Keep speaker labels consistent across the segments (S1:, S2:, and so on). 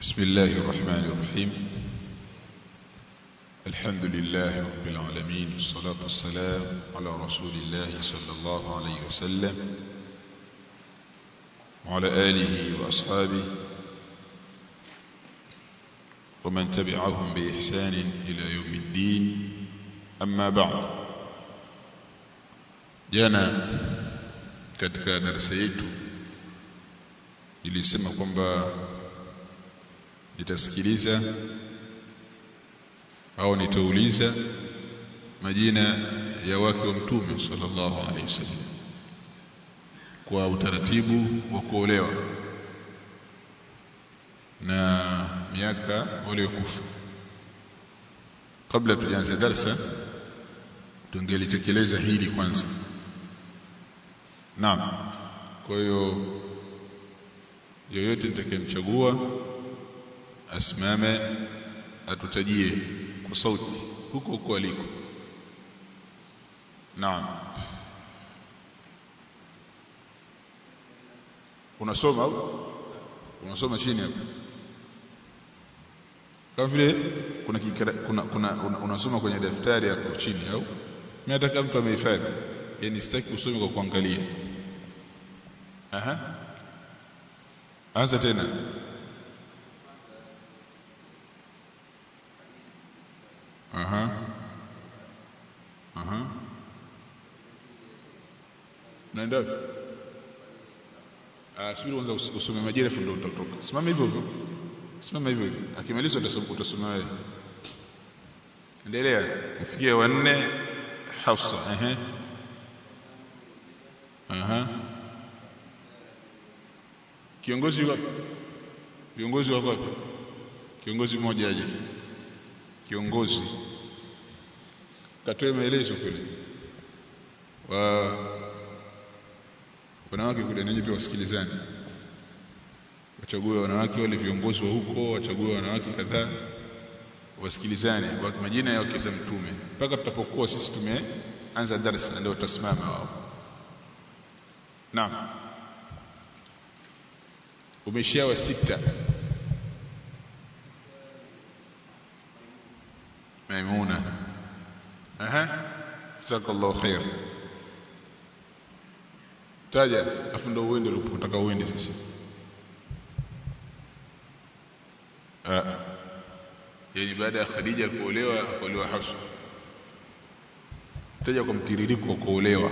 S1: بسم الله الرحمن الرحيم الحمد لله رب العالمين والصلاة والسلام على رسول الله صلى الله عليه وسلم وعلى آله وأصحابه ومن تبعهم بإحسان إلى يوم الدين أما بعد jana katika darasa yetu ilisema kwamba nitasikiliza au nitauliza majina ya wake wa mtume sallallahu alaihi wasallam kwa utaratibu wa kuolewa na miaka waliokufa kabla tujaanza darsa tungelitekeleza hili kwanza naam kwa hiyo yoyote nitakayemchagua asimame atutajie kwa sauti huko huko aliko naam unasoma au unasoma chini hapo kama vile kuna, kikara, kuna, kuna una, unasoma kwenye daftari hapo chini au mimi nataka mtu amehifadhi yani sitaki usome kwa kuangalia aha anza tena aha aha naenda ah subiri kwanza usome majira afu ndio utatoka simama hivyo hivyo simama hivyo hivyo akimaliza utasoma utasoma wewe endelea mfikie wanne Hafsa ehe aha kiongozi yuko viongozi wako wapi kiongozi mmoja aje kiongozi katoe maelezo kule wa wanawake kule nanyi pia wasikilizane wachague wanawake wale viongozi wa huko wachague wanawake kadhaa wasikilizane kwa majina ya wake za mtume mpaka tutapokuwa sisi tumeanza darasa ndio tutasimama wao naam umeshawa sita maimuna aha jazakallahu khair taja afu ndo uende ulipotaka uende sasa ah yani baada ya Khadija kuolewa akaolewa Hafsa taja kwa mtiririko wa kuolewa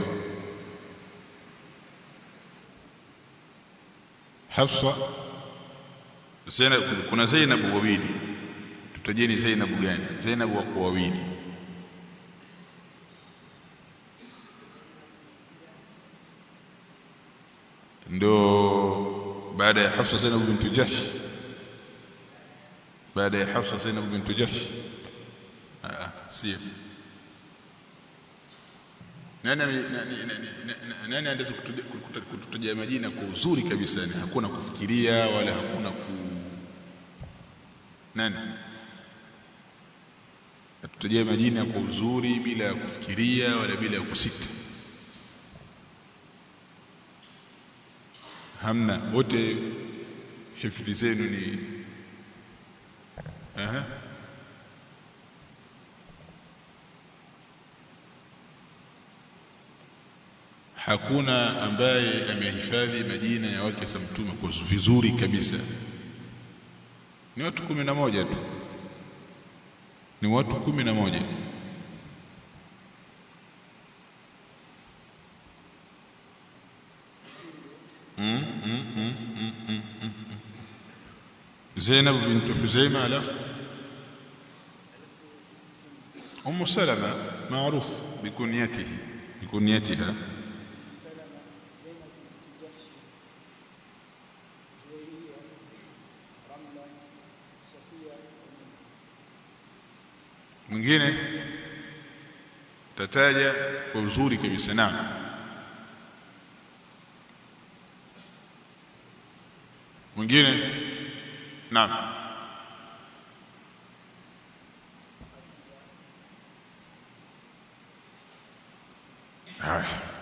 S1: Hafsa Zainab kuna Zainab wawili tutajeni Zainab gani Zainab wako wawili ndo baada ya Hafsa Zainab bintu Jahsh baada ya Hafsa Zainab bintu Jahsh ah sio nani nani anaweza kututajia majina kwa uzuri kabisa yani hakuna kufikiria wala hakuna ku nani atutajia majina kwa uzuri bila ya kufikiria wala bila ya kusita hamna wote hifadhi zenu ni aha hakuna ambaye amehifadhi majina ya wake za mtume kwa vizuri kabisa ni watu kumi na moja tu ni watu kumi na moja mm, mm, mm, mm, mm, mm. Zainab bint Huzaima alafu Umm Salama معروف بكنيته بكنيتها mwingine tataja kwa uzuri kabisa naam mwingine naam haya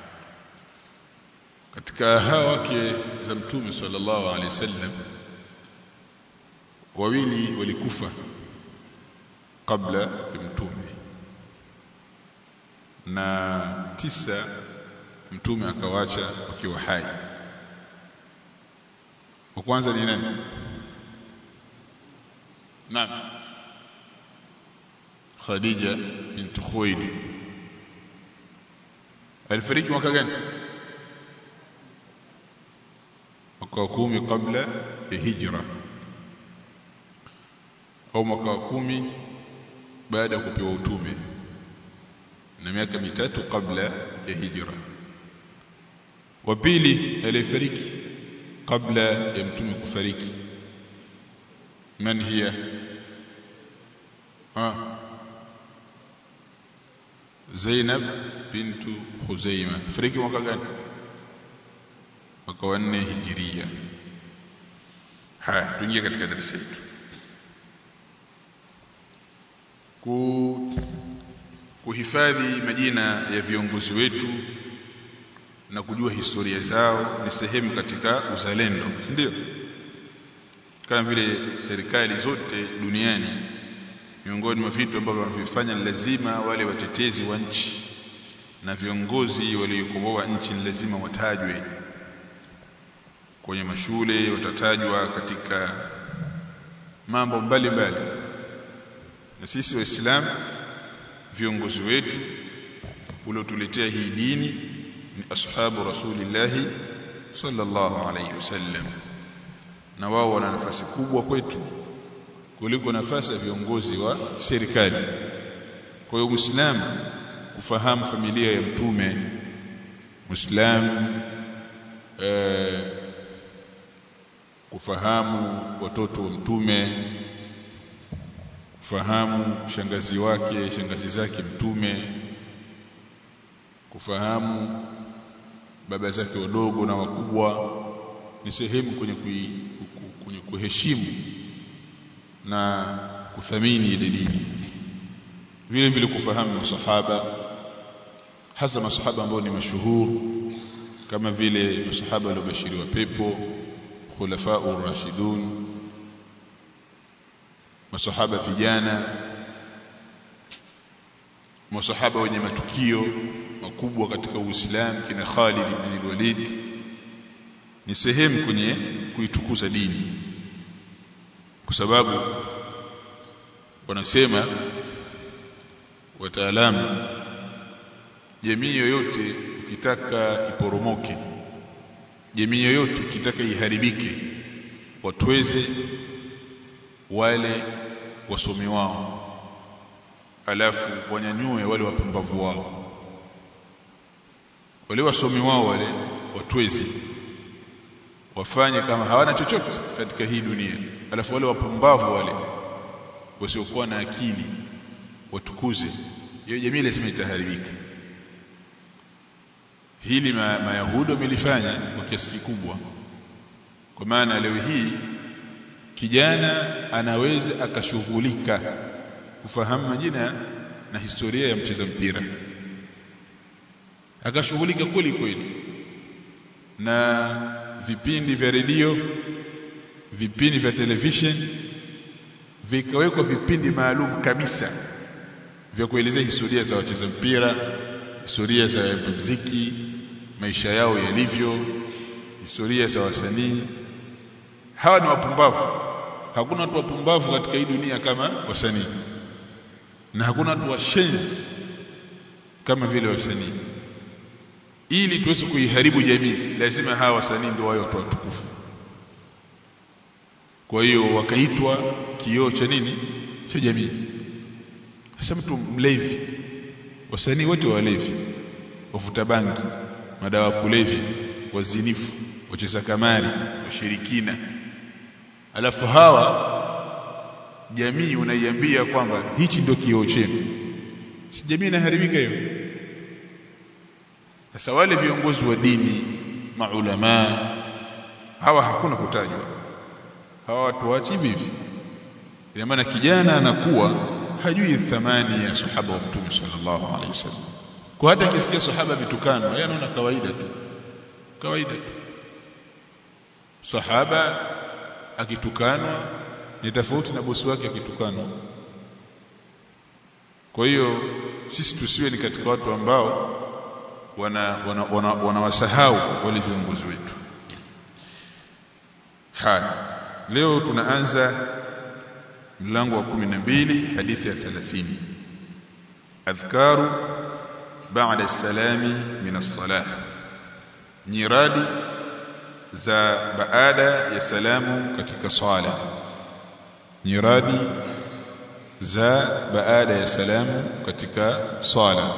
S1: katika hawa wake za mtume sallallahu alaihi wasallam wawili walikufa kabla ya mtume na tisa mtume akawacha wakiwa hai wa kwanza ni nani naam Khadija bint Khuwailid alifariki mwaka gani mwaka wa kumi kabla ya hijra au mwaka wa kumi baada ya kupewa utume na miaka mitatu kabla ya hijra wa pili aliyefariki kabla ya mtume kufariki man hiya ah Zainab bintu Khuzaima fariki mwaka gani mwaka wa 4 hijiria haya tuingie katika darasa letu ku kuhifadhi majina ya viongozi wetu na kujua historia zao ni sehemu katika uzalendo si ndio kama vile serikali zote duniani miongoni mwa vitu ambavyo wanavifanya ni lazima wale watetezi wa nchi na viongozi waliokomboa nchi ni lazima watajwe kwenye mashule watatajwa katika mambo mbalimbali na sisi waislamu viongozi wetu uliotuletea hii dini ni ashabu rasulillahi sallallahu alayhi wasallam na wao wana nafasi kubwa kwetu kuliko nafasi ya viongozi wa serikali kwa hiyo muislamu kufahamu familia ya mtume muislamu eh, kufahamu watoto wa mtume kufahamu shangazi wake shangazi zake mtume kufahamu baba zake wadogo na wakubwa ni sehemu kwenye kui, kwenye kuheshimu na kuthamini ile dini vile vile kufahamu masahaba hasa masahaba ambao ni mashuhuru kama vile masahaba waliobashiriwa pepo khulafau rashidun masahaba vijana masahaba wenye matukio makubwa katika Uislamu kina Khalid ibn Walid ni sehemu kwenye kuitukuza dini kwa sababu wanasema wataalamu jamii yoyote ukitaka iporomoke jamii yoyote ukitaka iharibike watweze wale wasomi wao alafu wanyanyue wale wapumbavu wao wale wasomi wao wale watweze wafanye kama hawana chochote katika hii dunia alafu wale wapumbavu wale wasiokuwa na akili watukuze hiyo jamii lazima itaharibika hili ma, mayahudi wamelifanya kwa kiasi kikubwa kwa maana leo hii kijana anaweza akashughulika kufahamu majina na historia ya mcheza mpira akashughulika kweli kweli na vipindi vya redio vipindi vya television vikawekwa vipindi maalum kabisa vya kuelezea historia za wacheza mpira historia za muziki maisha yao yalivyo historia za wasanii hawa ni wapumbavu hakuna watu wapumbavu katika hii dunia kama wasanii na hakuna watu washenzi kama vile wasanii ili tuweze kuiharibu jamii lazima hawa wasanii ndio wawe watu watukufu kwa hiyo wakaitwa kioo cha nini cha jamii sasa mtu mlevi wasanii wote walevi wavuta bangi madawa kulevya wazinifu wacheza kamari washirikina alafu hawa jamii unaiambia kwamba hichi ndio kioo chenu si jamii inaharibika hiyo sasa wale viongozi wa dini maulama hawa hakuna kutajwa hawa watu waachi hivi ina maana kijana anakuwa hajui thamani ya sahaba wa mtume sallallahu alaihi wasallam kwa hata akisikia sahaba vitukano yeye anaona kawaida tu kawaida tu sahaba akitukanwa ni tofauti na bosi wake akitukana kwa hiyo sisi tusiwe ni katika watu ambao wanawasahau wana, wana, wana wale viongozi wetu haya leo tunaanza mlango wa 12 hadithi ya 30 adhkaru baada salami min as-salah nyiradi za baada ya salamu katika swala nyiradi za baada ya salamu katika swala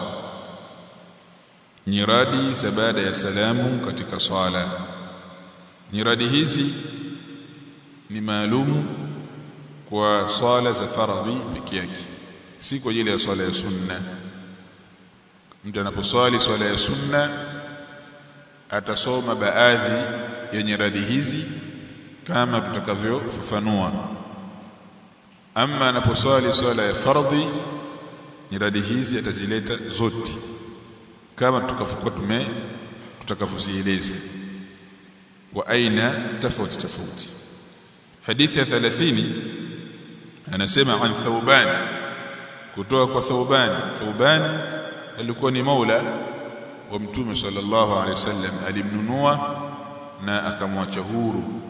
S1: nyiradi za baada ya salamu katika swala nyiradi hizi ni maalumu kwa swala za faradhi peke yake si kwa ajili ya swala ya sunna mtu anaposwali swala ya sunna atasoma baadhi ya nyiradi hizi kama tutakavyofafanua ama anaposwali swala ya fardhi nyiradi hizi atazileta zote kama tutakavyokuwa tume tutakavyozieleza wa aina tofauti tofauti hadithi ya 30 anasema an thauban kutoka kwa thauban thauban alikuwa ni maula wa mtume sallallahu alaihi wasallam alimnunua na akamwacha huru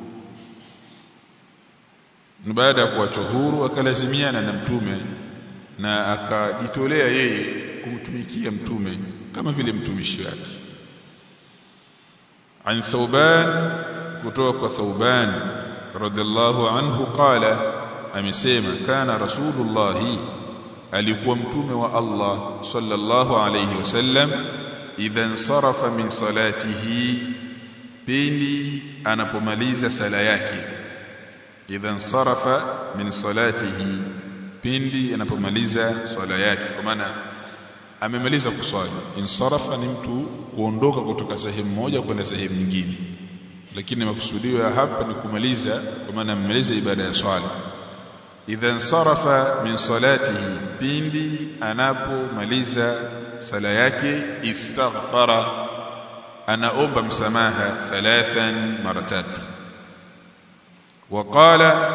S1: baada ya kuacha huru akalazimiana na mtume na akajitolea yeye kumtumikia mtume kama vile mtumishi wake an thauban kutoka kwa thauban radhiallahu anhu qala amesema kana rasulullah alikuwa mtume wa Allah sallallahu alayhi wasallam idha insarafa min salatihi pindi anapomaliza sala yake idha insarafa min salatihi pindi anapomaliza swala yake kwa maana amemaliza kuswali insarafa ni mtu kuondoka kutoka sehemu moja kwenda sehemu nyingine lakini makusudio ya hapa ni kumaliza kwa maana amemaliza ibada ya swala idha insarafa min salatihi pindi anapomaliza sala yake istaghfara anaomba msamaha thalathan mara tatu waqala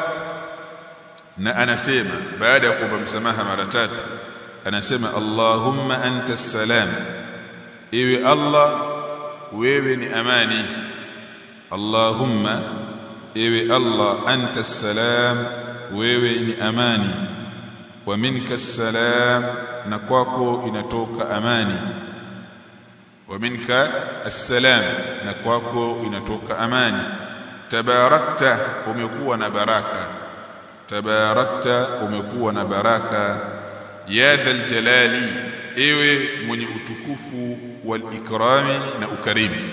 S1: na anasema baada ya kuomba msamaha mara tatu anasema allahumma anta salam ewe allah wewe ni amani allahumma ewe allah anta salam wewe ni amani wa minka salam na kwako inatoka amani wa minka assalam na kwako inatoka amani tabarakta umekuwa na baraka tabarakta umekuwa na baraka ya dhal jalali ewe mwenye utukufu wal ikrami na ukarimu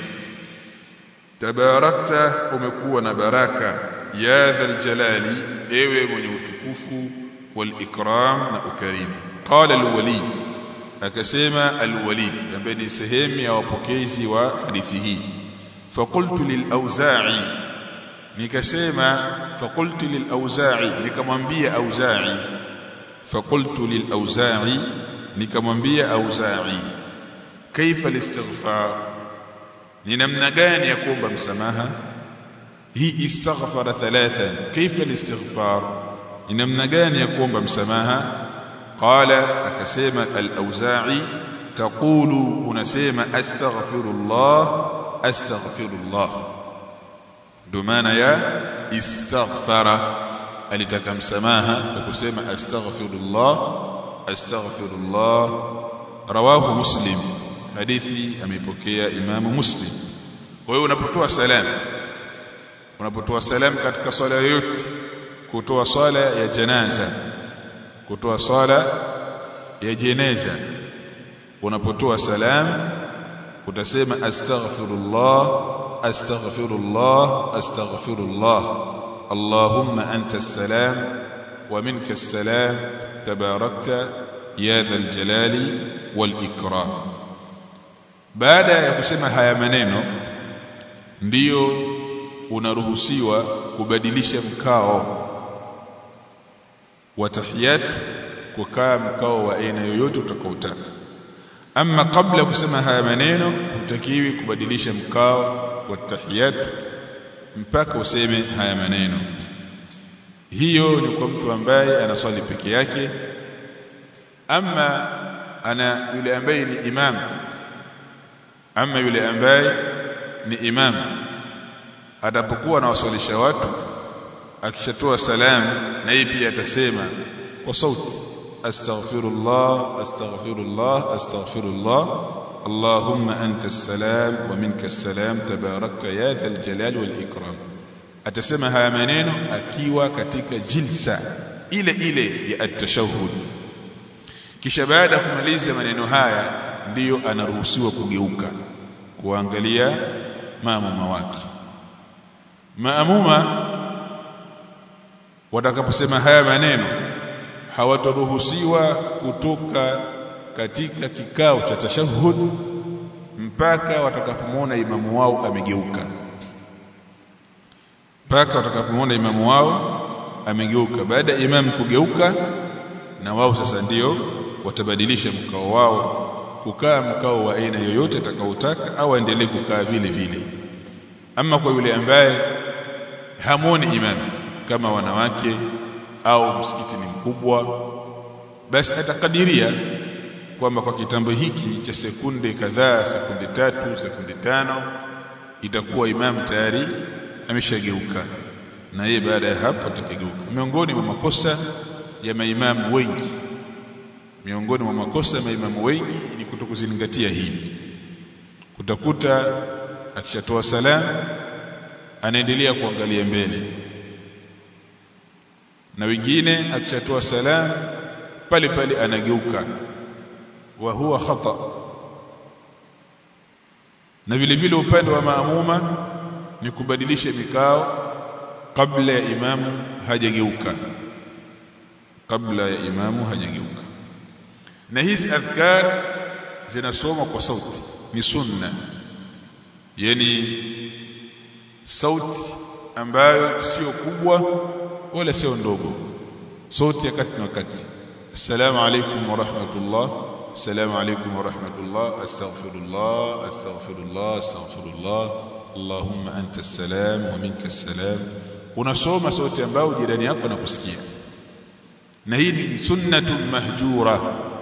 S1: tabarakta umekuwa na baraka ya dhal jalali ewe mwenye utukufu wal ikram na ukarimu qala al walid akasema al walid ambaye ni sehemu ya wapokezi wa hadithi hii faqultu lil auza'i nikasema faqultu lil auza'i nikamwambia auza'i faqultu lil auza'i nikamwambia auza'i kaifa listighfar ni namna gani ya kuomba msamaha hii istaghfara thalathan kaifa listighfar ni namna gani ya kuomba msamaha qala akasema al-auza'i taqulu unasema astaghfirullah astaghfirullah ndio maana ya istaghfara alitaka msamaha kwa kusema astaghfirullah astaghfirullah rawahu muslim hadithi ameipokea imamu muslim kwa hiyo unapotoa salamu unapotoa salamu katika swala yoyote kutoa swala ya janaza kutoa swala ya jeneza unapotoa salam utasema astaghfirullah astaghfirullah astaghfirullah allahumma anta salam wa minka salam tabarakta ya dhal jalali wal ikram baada ya kusema haya maneno ndiyo unaruhusiwa kubadilisha mkao wa tahiyat kukaa mkao wa aina yoyote utakaotaka ama kabla ya kusema haya maneno hutakiwi kubadilisha mkao wa tahiyat mpaka useme haya maneno hiyo ni kwa mtu ambaye anaswali peke yake ama ana yule ambaye ni imam ama yule ambaye ni imam atapokuwa anawaswalisha watu akishatoa salamu na yeye pia atasema kwa sauti astaghfirullah astaghfirullah astaghfirullah اللهم أنت السلام ومنك السلام تباركت يا ذا الجلال والإكرام atasema haya maneno akiwa katika jilsa ile ile ya at-tashahhud kisha baada ya kumaliza maneno haya ndiyo anaruhusiwa kugeuka kuangalia maamuma wake maamuma watakaposema haya maneno hawataruhusiwa kutoka katika kikao cha tashahhud mpaka watakapomwona imamu wao amegeuka mpaka watakapomwona imamu wao amegeuka baada ya imamu kugeuka na wao sasa ndio watabadilisha mkao wao kukaa mkao wa aina yoyote atakaotaka au aendelee kukaa vile vile ama kwa yule ambaye hamwoni imamu kama wanawake au msikiti ni mkubwa basi atakadiria kwamba kwa kitambo hiki cha sekunde kadhaa sekunde tatu sekunde tano itakuwa imamu tayari ameshageuka na yeye baada ya hapo atakigeuka miongoni mwa makosa ya maimamu wengi miongoni mwa makosa ya maimamu wengi ni kutokuzingatia hili kutakuta akishatoa salamu anaendelea kuangalia mbele na wengine akishatoa salamu pale pale anageuka wa huwa khata na vile vile upande wa maamuma ni kubadilisha mikao kabla ya imamu hajageuka kabla ya imamu hajageuka na hizi adhkar zinasoma kwa sauti ni sunna yani sauti ambayo sio kubwa wala sio ndogo sauti ya kati na kati assalamu alaykum wa rahmatullah assalamu alaykum wa rahmatullah astaghfirullah astaghfirullah astaghfirullah allahumma anta assalam wa minka assalam unasoma sauti ambayo jirani yako anakusikia na hii ni sunnatun mahjura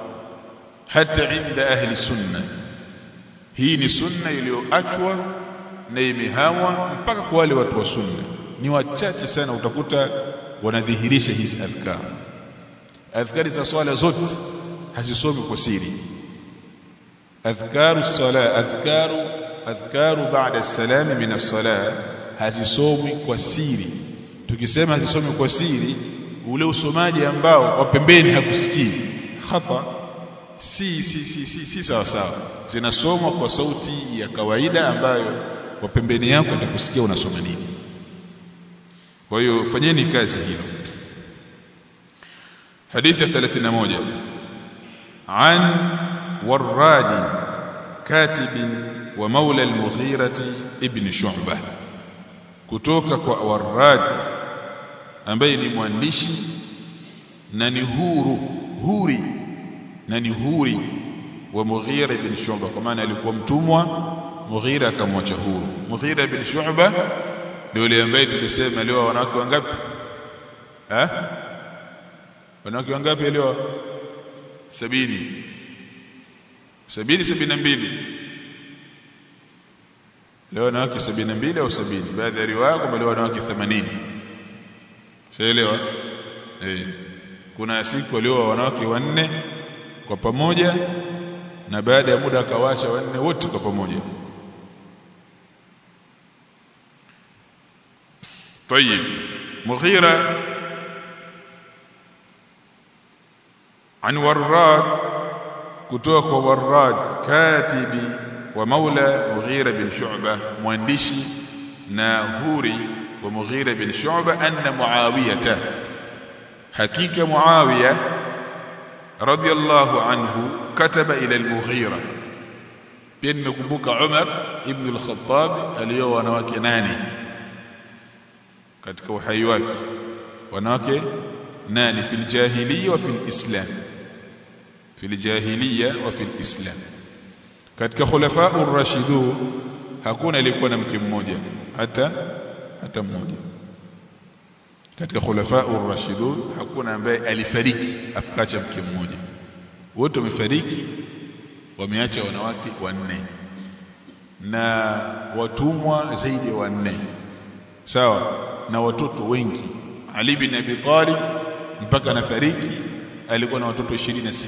S1: hata inda ahli sunna hii ni sunna iliyoachwa na imehamwa mpaka kwa wale watu wa sunna ni wachache sana utakuta wanadhihirisha hizi adhkar adhkari za swala zote hazisomi kwa siri adhkaru sala adhkaru adhkaru baada as-salam min as-salah hazisomi kwa siri tukisema hazisomi kwa siri ule usomaji ambao wa pembeni hakusikii khata si si si si, si sawa sawa zinasomwa kwa sauti ya kawaida ambayo wa pembeni yako atakusikia unasoma nini kwa hiyo fanyeni kazi hilo hadithi ya 31 an warrad katib wa maula al-mughirah ibn shu'bah kutoka kwa warrad ambaye ni mwandishi na ni huru huri na ni huri wa Mughira ibn Shu'ba kwa maana alikuwa mtumwa Mughira akamwacha huru Mughira ibn Shu'ba ndio yule ambaye tulisema leo wanawake wangapi eh wanawake wangapi leo sabini sabini sabini na mbili leo wanawake sabini na mbili au sabini baadhi ya riwaya kwamba leo wanawake 80 shaelewa eh kuna siku walioa wanawake wanne kwa pamoja na baada ya muda akawacha wanne wote kwa pamoja طيب مغيرة عن وراد kutoka kwa Warrad katibi wa maula Mughira bin Shu'ba mwandishi na huri wa Mughira bin Shu'ba anna Muawiyah hakika Muawiya radiyallahu anhu kataba ila al-Mughira pia nimekumbuka Umar ibn al-Khattab alioa wanawake nane katika uhai wake wanawake nane fil jahiliya wa fil islam fil jahiliya wa fil islam katika khulafa ar-rashidun hakuna aliyekuwa na mke mmoja hata hata mmoja katika khulafa ar-rashidun hakuna ambaye alifariki afikacha mke mmoja wote wamefariki wameacha wanawake wanne na watumwa zaidi ya wanne sawa na watoto wengi Ali bin Abi Talib mpaka anafariki alikuwa na watoto 26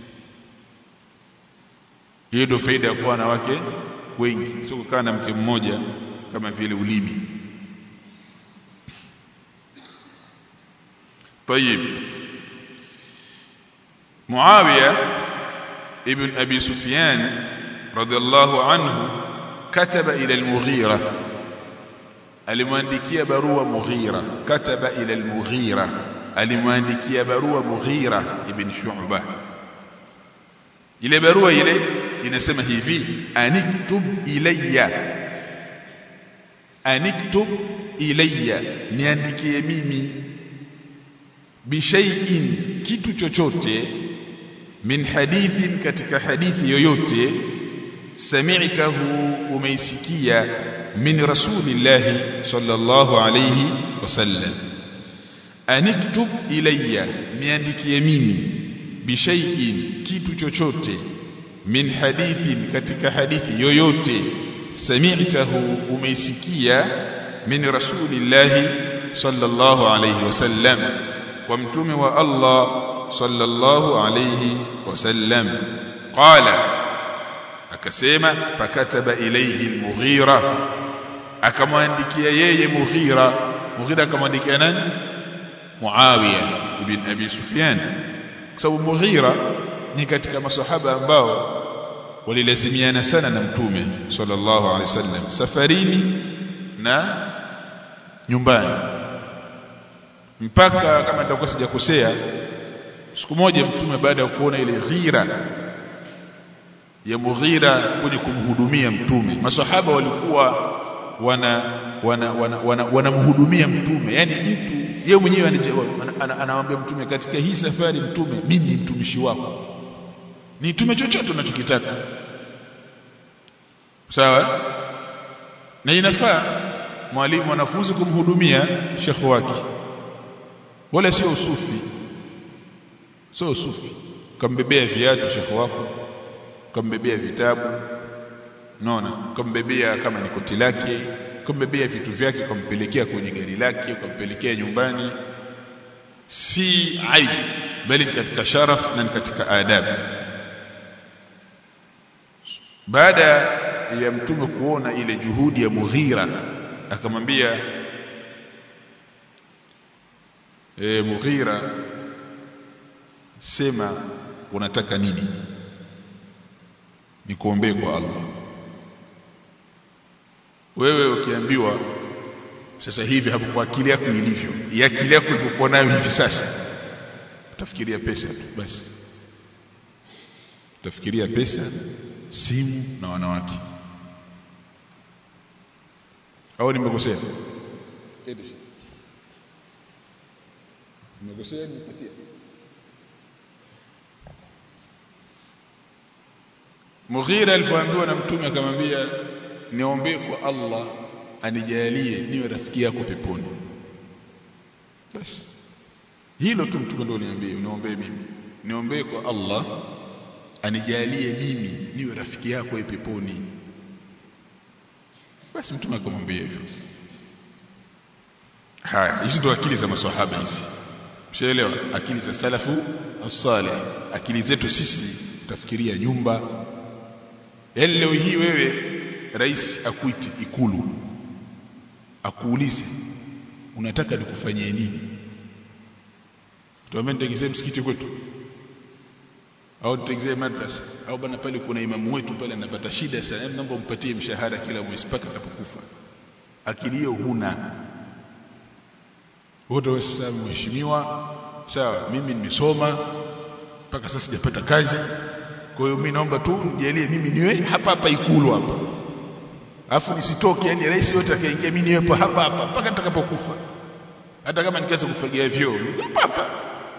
S1: hiyo ndio faida ya kuwa na wake wengi sio kukaa na mke mmoja kama vile ulimi طيب معاويه ابن ابي سفيان رضي الله عنه كتب الى المغيره alimwandikia barua Mughira kataba ila al-Mughira alimwandikia barua Mughira ibn Shu'ba ile barua ile inasema hivi aniktub ilayya aniktub ilayya niandikie mimi bishai'in kitu chochote min hadithin katika hadithi yoyote sami'tahu umeisikia min rasulillahi sallallahu alayhi wasallam aniktub ilayya niandikie mimi bishai'in kitu chochote min hadithin katika hadithi yoyote sami'tahu umeisikia min rasulillahi sallallahu alayhi wasallam kwa mtume wa Allah sallallahu alayhi wasallam qala akasema fakataba ilayhi al-Mughira akamwandikia yeye Mughira Mughira akamwandikia nani Muawiya ibn Abi Sufyan kwa sababu Mughira ni katika masahaba ambao walilazimiana sana na mtume sallallahu alaihi wasallam safarini na nyumbani mpaka kama nitakuwa sijakosea siku moja mtume baada ya kuona ile ghira ya Mughira kuja kumhudumia mtume masahaba walikuwa wana wanamhudumia wana, wana, wana mtume yani mtu yeye mwenyewe anamwambia mtume katika hii safari mtume mimi ni mtumishi wako nitume chochote unachokitaka sawa na inafaa mwalimu mwanafunzi kumhudumia shekhi wake wala sio usufi sio usufi kambebea viatu shekhi wako kambebea vitabu unaona kambebea kama ni koti lake kambebea vitu vyake kampelekea kwenye gari lake kampelekea nyumbani si aibu bali ni katika sharaf na ni katika adabu baada ya mtume kuona ile juhudi ya Mughira akamwambia e, Mughira sema unataka nini nikuombee kwa Allah wewe ukiambiwa sasa hivi hapo kwa akili yako ilivyo ya akili yako ilivyokuwa nayo hivi sasa utafikiria pesa tu basi utafikiria pesa simu na wanawake au nimekosea nimekosea nipatie Mughira alipoambiwa na mtume akamwambia niombee kwa Allah anijalie niwe rafiki yako peponi basi hilo tu mtume ndio niambie uniombee mimi niombee kwa Allah anijalie mimi niwe rafiki yako peponi basi mtume akamwambia hivyo haya hizi ndio akili za maswahaba hizi mshaelewa akili za salafu as-salih akili zetu sisi utafikiria nyumba yaani leo hii wewe rais akuite ikulu akuulize unataka nikufanyie nini tuambie nitengezee msikiti kwetu au nitengezee madrasa au bana pale kuna imamu wetu pale anapata shida sana hebu naomba umpatie mshahara kila mwezi mpaka atakapokufa akili hiyo huna wote wewe sasa mheshimiwa sawa mimi nimesoma mpaka sasa sijapata kazi kwa hiyo mimi naomba tu nijalie mimi niwe hapa hapa ikulu hapa alafu nisitoke yani rais yote akaingia mimi niwepo hapa hapa mpaka nitakapokufa hata kama nikianza kufagia vyoo hapa hapa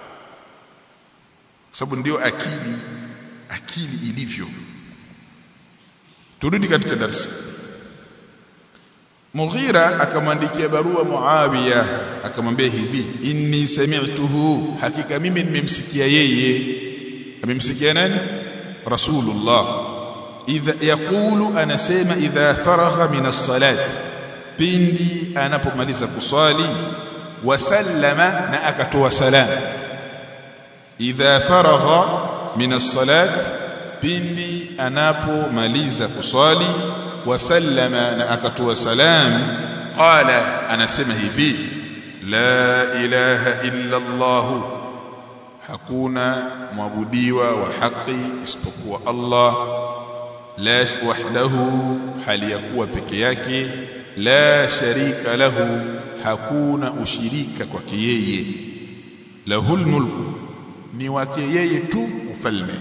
S1: sababu ndio akili akili ilivyo turudi katika darasa Mughira akamwandikia barua Muawiya akamwambia hivi inni sami'tuhu hakika mimi nimemsikia yeye amemsikia nani Rasulullah idha yaqulu anasema idha faragha min as-salat pindi anapomaliza kusali wasallama na akatoa salam idha faragha min as-salat pindi anapomaliza kusali wasallama na akatoa salam qala anasema hivi la ilaha illa Allah hakuna mwabudiwa wa haki isipokuwa Allah la wahdahu hali yakuwa peke yake la sharika lahu hakuna ushirika kwake yeye lahul mulku ni wake yeye tu ufalme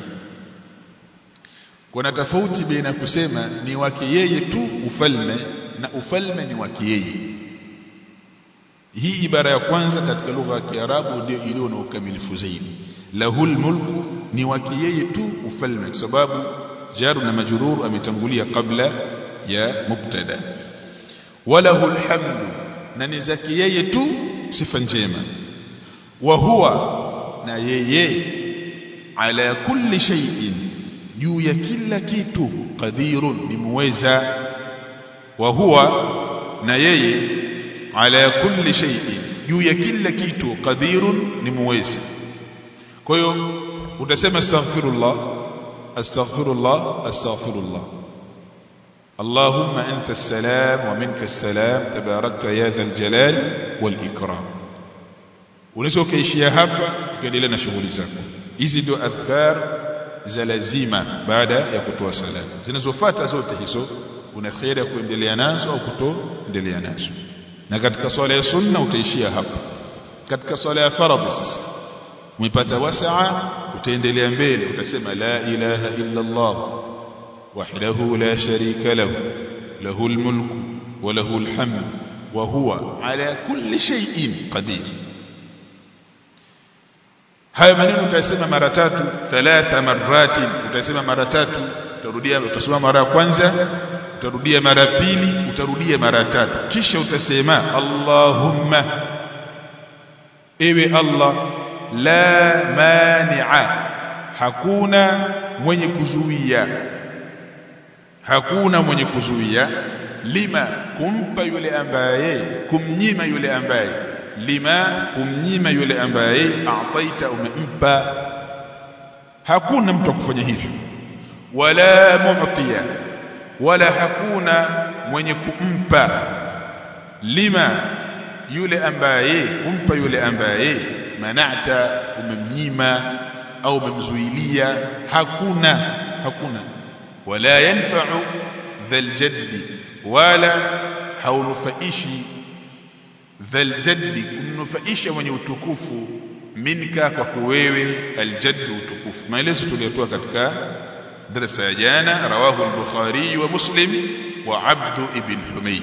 S1: kuna tofauti baina kusema ni wake yeye tu ufalme na ufalme ni wake yeye hii ibara ya kwanza katika lugha ya Kiarabu ndio iliyo na ukamilifu zaidi lahul mulku ni wake yeye tu ufalme kwa sababu jaru na majrur ametangulia kabla ya mubtada walahul hamdu na ni zake yeye tu sifa njema wa huwa na yeye ala kulli shay'in juu ya kila kitu qadirun ni muweza wa huwa na yeye ala kulli shay'in juu ya kila kitu qadirun ni muweza kwa hiyo utasema astaghfirullah astaghfirullah astaghfirullah اللهم أنت السلام ومنك السلام تباركت يا ذا الجلال والإكرام unaweza ukaishia hapa ukaendelea na shughuli zako hizi ndio adhkar za lazima baada ya kutoa salamu zinazofuata zote hizo una khairi ya kuendelea nazo au kutoendelea nazo na katika swala ya sunna utaishia hapa katika swala ya faradhi sasa umepata wasaa utaendelea mbele utasema la ilaha illa Allah wahdahu la sharika lahu lahu almulku wa lahu alhamd wa huwa ala kulli shay'in qadir haya maneno utasema mara tatu thalatha maratin utasema mara tatu utarudia utasema mara ya kwanza utarudia mara pili utarudia mara tatu kisha utasema Allahumma ewe Allah la mani'a hakuna mwenye kuzuia hakuna mwenye kuzuia lima kumpa yule ambaye kumnyima yule ambaye lima kumnyima yule ambaye ataita umempa hakuna mtu akufanya hivyo wala mu'tiya wala hakuna mwenye kumpa lima yule ambaye kumpa yule ambaye manata umemnyima au umemzuilia hakuna hakuna wala yanfa'u dhal jaddi wala haunufaishi dhal jaddi kumnufaisha mwenye utukufu minka kwa wewe aljaddu utukufu maelezo tuliyotoa katika darasa ya jana rawahu al-bukhari wa muslim wa abd ibn humayd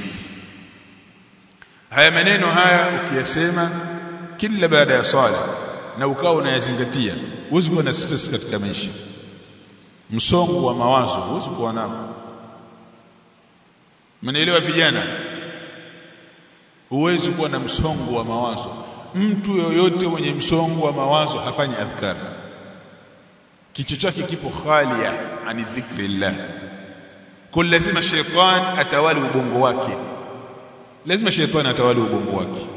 S1: haya maneno haya ukiyasema kila baada ya swala na ukawa unayazingatia huwezi kuwa na stress katika maisha msongo wa mawazo huwezi kuwa nao mnaelewa vijana huwezi kuwa na msongo wa mawazo mtu yoyote mwenye msongo wa mawazo hafanyi adhkar kichwa chake kipo khalia ani dhikrillah kwa lazima sheitan atawali ubongo wake lazima shetani atawali ubongo wake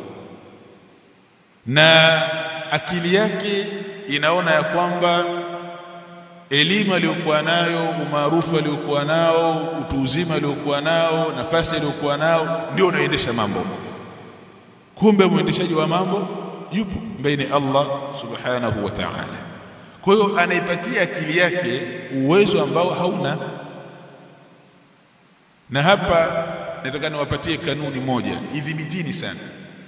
S1: na akili yake inaona ya kwamba elimu aliyokuwa nayo umaarufu aliyokuwa nao utu uzima aliyokuwa nao nafasi aliyokuwa nao ndio unaendesha mambo kumbe mwendeshaji wa mambo yupo mbele Allah subhanahu wa ta'ala kwa hiyo anaipatia akili yake uwezo ambao hauna na hapa nataka niwapatie kanuni moja idhibitini sana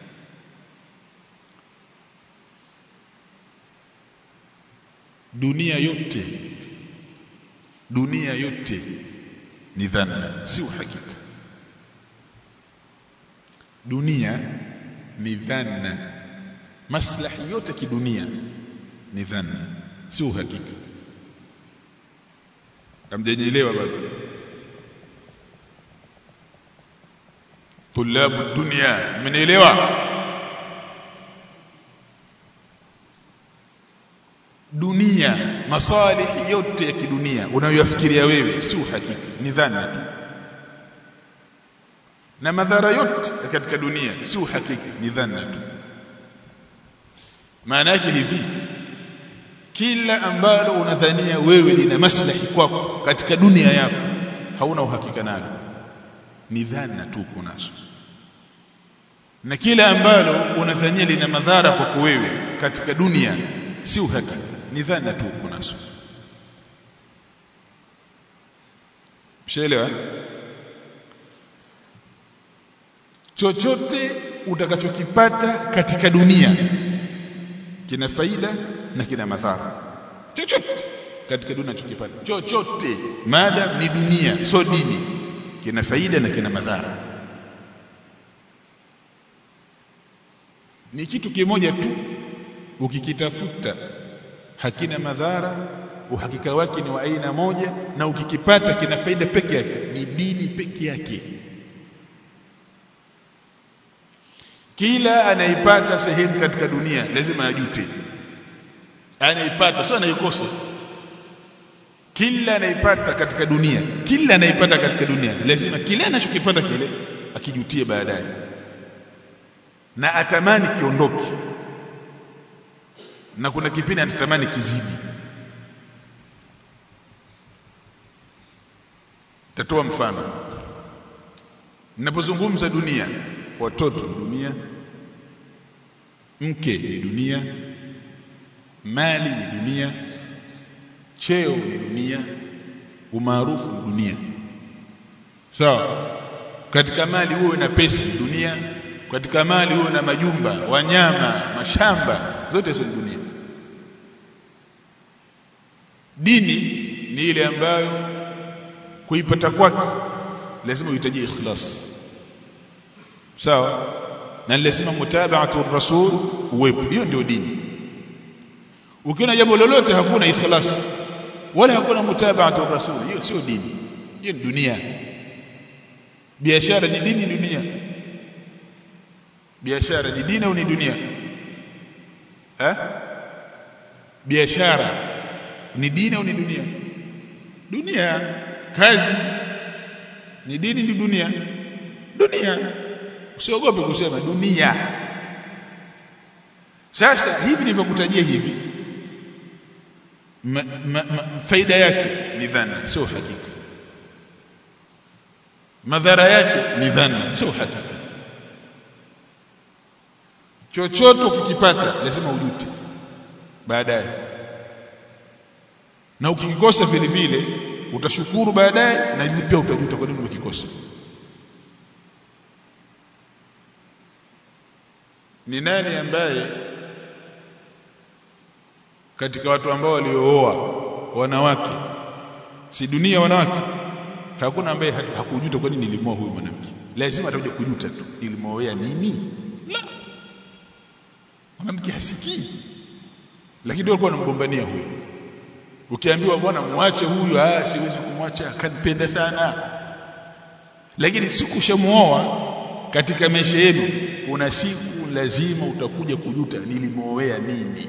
S1: dunia yote dunia yote ni dhanna si uhakika dunia ni dhanna maslahi yote kidunia ni dhanna si uhakika hamjanielewa bado tulabu dunia mmenielewa dunia masalihi yote ya kidunia unayoyafikiria wewe si uhakika ni dhana tu na madhara yote katika dunia si uhakika ni dhana tu maana yake hivi kila ambalo unadhania wewe lina maslahi kwako katika dunia yako hauna uhakika nalo ni dhana tu kunazo na kila ambalo unadhania lina madhara kwako wewe katika dunia si uhakika ni dhana tu kunazo mshaelewa chochote utakachokipata katika dunia kina faida na kina madhara chochote katika dunia unachokipata chochote maadam ni dunia sio dini kina faida na kina madhara ni kitu kimoja tu ukikitafuta hakina madhara uhakika wake ni wa aina moja na ukikipata kina faida peke yake ni dini peke yake kila anaipata sehemu katika dunia lazima ajute anaipata sio anaikosa kila anaipata katika dunia kila anaipata katika dunia lazima kile anachokipata kile akijutie baadaye na atamani kiondoke na kuna kipindi anatamani kizidi tatoa mfano ninapozungumza dunia watoto ni dunia mke ni dunia mali ni dunia cheo ni dunia umaarufu ni dunia sawa so, katika mali uwe na pesa ni dunia katika mali uwe na majumba wanyama mashamba zote hizo ni dunia dini ni ile ambayo kuipata kwake lazima uhitaji ikhlas sawa na lazima mutabaatu rasul uwepo hiyo ndio dini ukiona jambo lolote hakuna ikhlas wala hakuna mutabaatu rasul hiyo sio dini hiyo ni dunia biashara ni dini dunia biashara ni dini au ni dunia eh biashara ni dini au ni dunia dunia kazi ni dini ni dunia dunia usiogope kusema dunia sasa hivi nilivyokutajia hivi ma, ma, ma, faida yake ni dhana sio hakika madhara yake ni dhana sio hakika chochote ukikipata lazima ujute baadaye na ukikikosa vile vile utashukuru baadaye na pia utajuta kwa nini umekikosa ni nani ambaye katika watu ambao waliooa wanawake si dunia wanawake hakuna ambaye hakujuta kwa nini nilimwoa huyu mwanamke lazima atakuja kujuta tu nilimwoea nini la mwanamke hasikii lakini ndio alikuwa anamgombania huyo ukiambiwa bwana muache huyu ah siwezi kumwacha akanipenda sana lakini siku shamuoa katika maisha yenu kuna siku lazima utakuja kujuta nilimwoea nini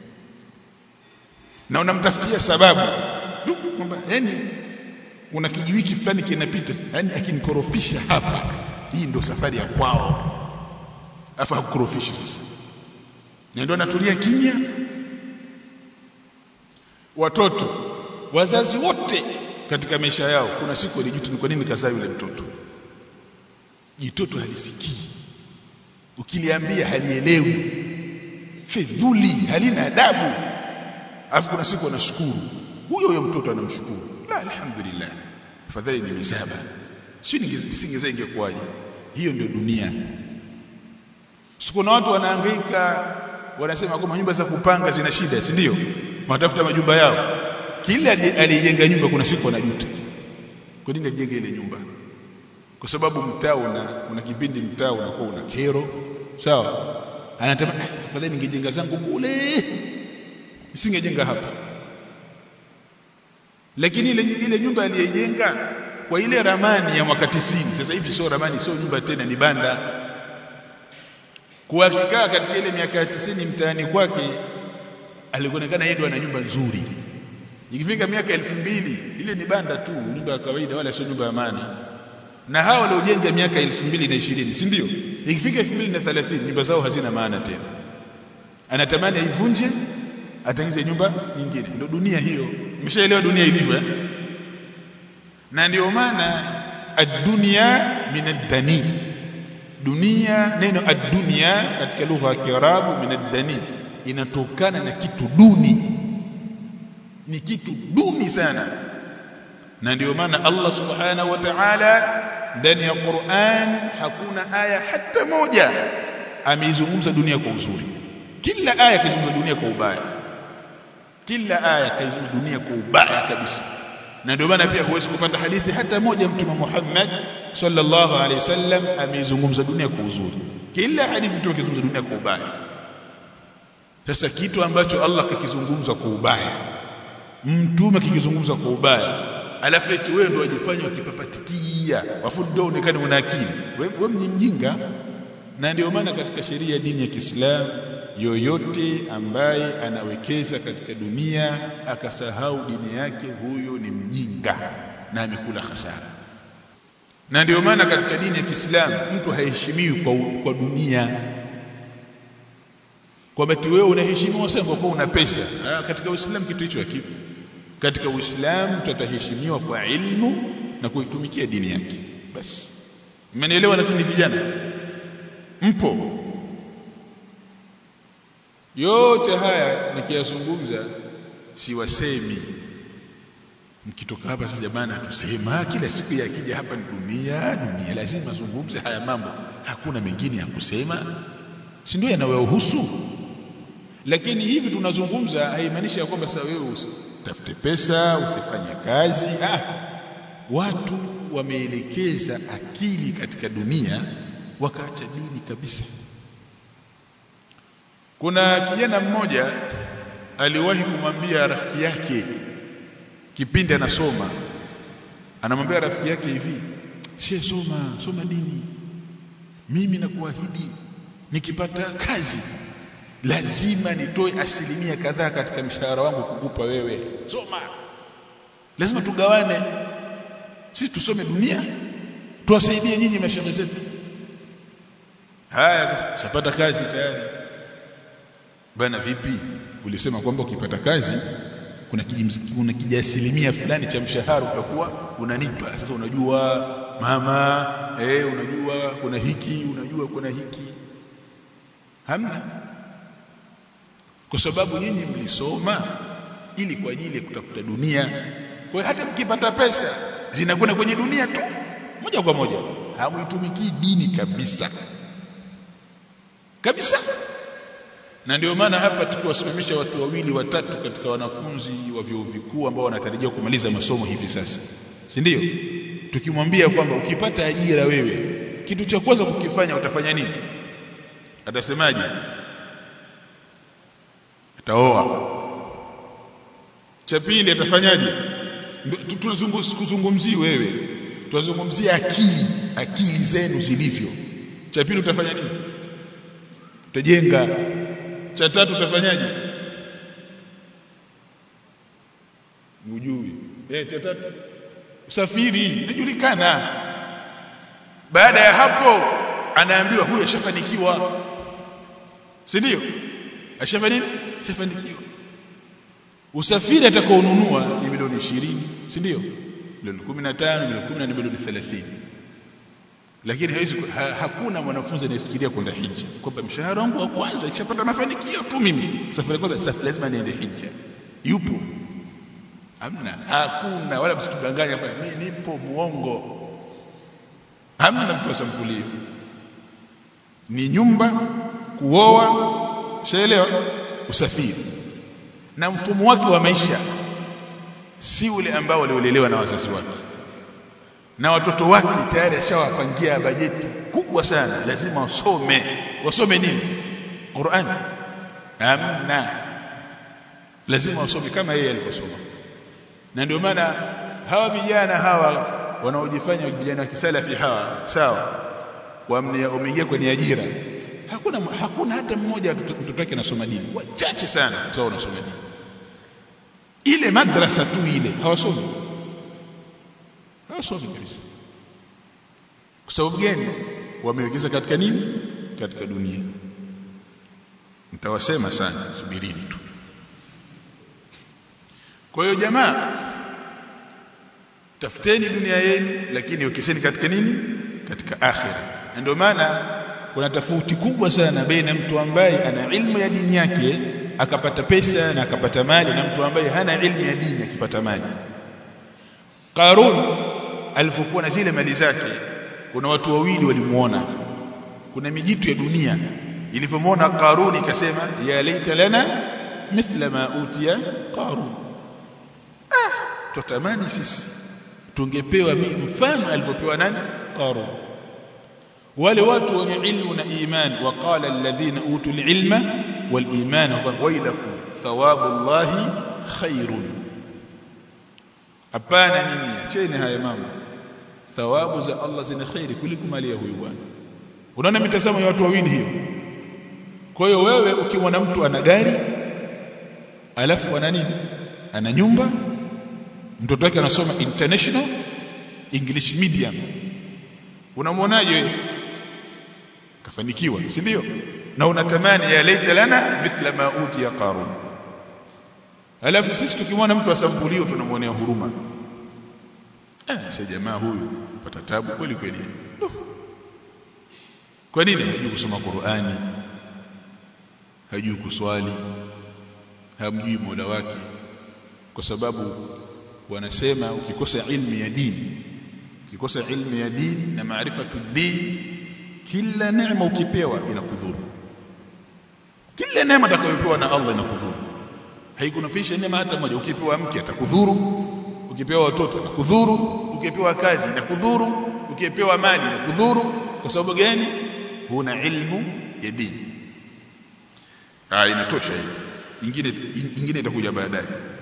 S1: na unamtafutia sababu kwamba yani kuna kijiwiki fulani kinapita yani akinikorofisha hapa hii ndio safari ya kwao afa hakukorofishi sasa na ndio anatulia kimya watoto wazazi wote katika maisha yao kuna siku walijuta ni kwa nini kazaa yule mtoto jitoto halisikii ukiliambia halielewi fedhuli halina adabu alafu kuna siku anashukuru huyo huyo mtoto anamshukuru la alhamdulillah afadhali nimezaba sio nisingezaa ingekuwaje hiyo ndio dunia siku na watu wanahangaika wanasema kwamba nyumba za kupanga zina shida si ndio wanatafuta majumba yao kila aliyejenga nyumba kuna siku anajuta kwa nini ajenge ile nyumba kwa sababu mtaa una kuna kipindi mtaa unakuwa una kero sawa anatamani afadhali ningejenga zangu kule nisingejenga hapa lakini ile ile nyumba aliyejenga kwa ile ramani ya mwaka 90 sasa hivi sio ramani sio nyumba tena ni banda kwa akikaa katika ile miaka ya 90 mtaani kwake alionekana yeye ndo ana nyumba nzuri ikifika miaka elfu mbili ile ni banda tu nyumba ya kawaida wala sio nyumba ya maana na hawa waliojenga miaka elfu mbili na ishirini si ndio ikifika elfu mbili na thelathini nyumba zao hazina maana tena anatamani aivunje atengeneze nyumba nyingine ndio dunia hiyo umeshaelewa dunia ilivyo eh? na ndio maana ad-dunya min ad-dani dunia neno ad-dunya katika lugha ya Kiarabu min ad-dani inatokana na kitu duni ni kitu duni sana na ndio maana Allah subhanahu wa ta'ala ndani ya Qur'an hakuna aya hata moja ameizungumza dunia kwa uzuri kila aya kaizungumza dunia kwa ubaya kila aya kaizungumza dunia kwa ubaya kabisa na ndio maana pia huwezi kupata hadithi hata moja mtume Muhammad sallallahu alaihi wasallam ameizungumza dunia kwa uzuri kila hadithi tu akizungumza dunia kwa ubaya sasa kitu ambacho Allah kakizungumza kwa ubaya mtume kikizungumza kwa ubaya alafu eti wewe ndio wajifanya wakipapatikia wafu ndio uonekane una akili wewe we mjinga na ndio maana katika sheria ya dini ya Kiislamu yoyote ambaye anawekeza katika dunia akasahau dini yake huyo ni mjinga na amekula hasara na ndio maana katika dini ya Kiislamu mtu haheshimiwi kwa, kwa dunia kwamba tu wewe unaheshimiwa sana kwa kuwa una pesa ah, katika Uislamu kitu hicho hakipo katika Uislamu tutaheshimiwa kwa ilmu na kuitumikia dini yake basi mmenielewa lakini vijana mpo yote haya nikiyazungumza siwasemi mkitoka hapa sasa jamani hatusema kila siku yakija hapa ni dunia dunia lazima zungumze haya mambo hakuna mengine ya kusema si ndio yanayohusu lakini hivi tunazungumza haimaanishi ya kwamba sasa wewe usitafute pesa usifanye kazi ah watu wameelekeza akili katika dunia wakaacha dini kabisa kuna kijana mmoja aliwahi kumwambia rafiki yake kipindi anasoma anamwambia rafiki yake hivi she soma soma dini mimi nakuahidi nikipata kazi lazima nitoe asilimia kadhaa katika mshahara wangu kukupa wewe soma lazima tugawane sisi tusome dunia tuwasaidie nyinyi mashauri zetu haya sasa shapata kazi tayari bana vipi ulisema kwamba ukipata kazi kuna kuna kijiasilimia fulani cha mshahara utakuwa unanipa sasa unajua mama eh unajua kuna hiki unajua kuna hiki hamna kwa sababu nyinyi mlisoma ili kwa ajili ya kutafuta dunia kwa hiyo hata mkipata pesa zinakwenda kwenye dunia tu moja kwa moja hamuitumikii dini kabisa kabisa na ndio maana hapa tukiwasimamisha watu wawili watatu katika wanafunzi wa vyuo vikuu ambao wanatarajia kumaliza masomo hivi sasa si ndio tukimwambia kwamba ukipata ajira wewe kitu cha kwanza kukifanya utafanya nini atasemaje ataoa cha pili atafanyaje tunazungumzii wewe tunazungumzia akili akili zenu zilivyo cha pili utafanya nini utajenga cha tatu utafanyaje ujui eh cha tatu usafiri inajulikana baada ya hapo anaambiwa huyu ashafanikiwa si ndio ashafanya ashafanikiwa usafiri atakaonunua ni milioni 20 si ndio milioni 15 milioni 10 na milioni 30 lakini hawezi ha, hakuna mwanafunzi anayefikiria kwenda hija kwamba mshahara wangu wa kwanza ikishapata mafanikio tu mimi safari kwanza safari lazima niende hija yupo hamna hakuna wala msitudanganye hapa mimi nipo muongo hamna mtu asamkulio ni nyumba kuoa shaelewa usafiri na mfumo wake wa maisha si ule ambao waliolelewa na wazazi wake na watoto wake tayari ashawapangia bajeti kubwa sana lazima wasome wasome nini Qur'an amna lazima wasome kama yeye alivyosoma na ndio maana hawa vijana hawa wanaojifanya vijana wa kisalafi hawa sawa wameingia kwenye ajira hakuna hakuna hata mmoja mtoto wake anasoma dini wachache sana sawa wanasoma dini ile madrasa tu ile hawasomi hawasomi kabisa kwa sababu gani wamewekeza katika nini katika dunia nitawasema sana subirini tu kwa hiyo jamaa tafuteni dunia yenu lakini wekeseni katika nini katika akhira na ndio maana kuna tofauti kubwa sana baina mtu ambaye ana ilmu ya dini yake akapata pesa na akapata mali na mtu ambaye hana ilmu ya dini akipata mali Qarun alipokuwa na zile mali zake kuna watu wawili walimuona kuna mijitu ya dunia ilipomwona Qarun ikasema ya laita lana mithla ma utiya Qarun ah tutamani sisi tungepewa mfano alivyopewa nani Qarun wale watu wenye ilmu na iman waqala alladhina utul ilma wal iman wailakum thawabu Allahi khairun hapana nini acheni haya mambo thawabu za Allah zina khairi kuliko mali ya huyu bwana unaona mitazamo ya watu wawili hiyo kwa hiyo wewe ukimwona mtu ana gari alafu ana nini ana nyumba mtoto wake anasoma international english medium unamwonaje wewe kafanikiwa si ndio na unatamani ya laita lana mithla ma utiya qarun alafu sisi tukimwona mtu asampulio tunamwonea huruma eh sasa jamaa huyu pata tabu kweli kweli kwa nini hajui kusoma Qur'ani hajui kuswali hamjui Mola wake kwa sababu wanasema ukikosa ilmu ya dini ukikosa ilmu ya dini na maarifatu dini kila neema ukipewa inakudhuru kila neema utakayopewa na Allah inakudhuru haikunufaisha neema hata moja ukipewa mke atakudhuru ukipewa watoto atakudhuru ukipewa kazi inakudhuru ukipewa mali inakudhuru kwa sababu gani huna ilmu ya dini ah inatosha hii ingine ingine itakuja baadaye